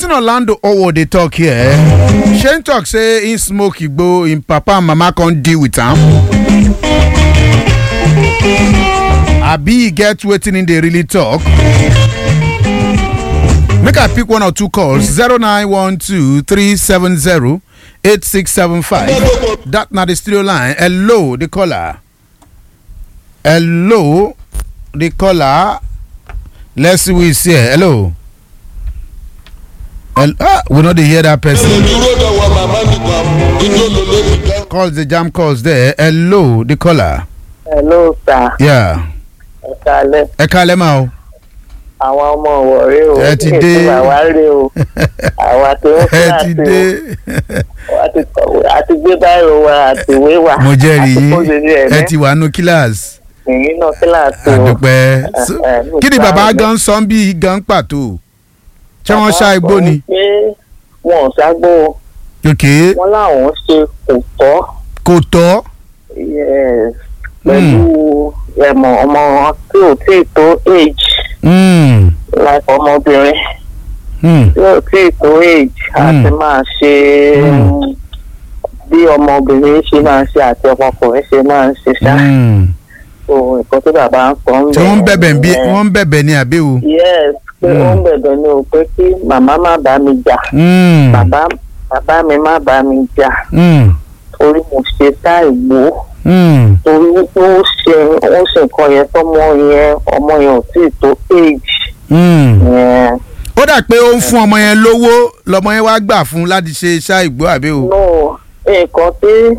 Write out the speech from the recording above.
wetin orlando owo dey talk here shane talk say him smoke igbo him papa and mama come deal with am abi e get wetin him dey really talk make i pick one or two calls zero nine one two three seven zero eight six seven five that na the studio line hello the caller hello the caller let's see who is here hello. Hel- ah, we no dey hear that person. dúró dọ̀wọ́ màmá nìkan ijó ló lé mi gan. calls the jam calls there hello the caller. hello sir Yeah. ẹ kalẹ ẹ kalẹ́ máa o. àwọn ọmọ wọ̀rẹ́ o Ẹ ti dé. ètò àwa rè o àwa tó ń ẹ ti kíláàsì dé. o àti kọ̀wé àti gbé báyìí wa àti ìwé wa mo jẹ́rìí àti yín kóṣèlú ẹ ẹ̀mí ti wà nù kíláàsì. ìyín náà kíláàsì o àdùpẹ́. So, ẹ, ẹ, kí ni nípa bàbá ẹgbẹ́. gan sọ bí gan pàtó? ṣé wọ́n ṣá igbó ni? pé wọn ò ságbó ok wọn láwọn ṣe kò tọ́ kò tọ́. yes, pẹ̀lú ẹ̀mọ̀ ọmọ tí ò tí ì tó age Mm. like ọmọbìnrin. Mm. yóò tí ì tó age àti máa ṣe Mm. bí ọmọbìnrin ṣe máa ń ṣe àti ọmọkùnrin ṣe máa ń ṣe ṣá Mm. so nǹkan tó bàbá ń sọ ń tí wọ́n ń bẹ̀bẹ̀ bí nìyẹn. wọ́n ń bẹ̀bẹ̀ ní àbí o. yes pé Mm. ó ń bẹ̀bẹ̀ ni o pé kí màmá má bá mi jà Mm. bàbá bàbá mi má bá mi jà Mm. torí mo ṣe tá ìgbó Mm. torí wípé ó ṣe ó ṣe nǹkan yẹn tọmọ yẹn ọmọ yẹn ò tí ì tó age Mm. yẹn ó dà pé ó ń fún ọmọ yẹn lówó lọmọ yẹn wá gbà fún láti ṣe iṣẹ́ ìgbó àbí o. no nǹkan tí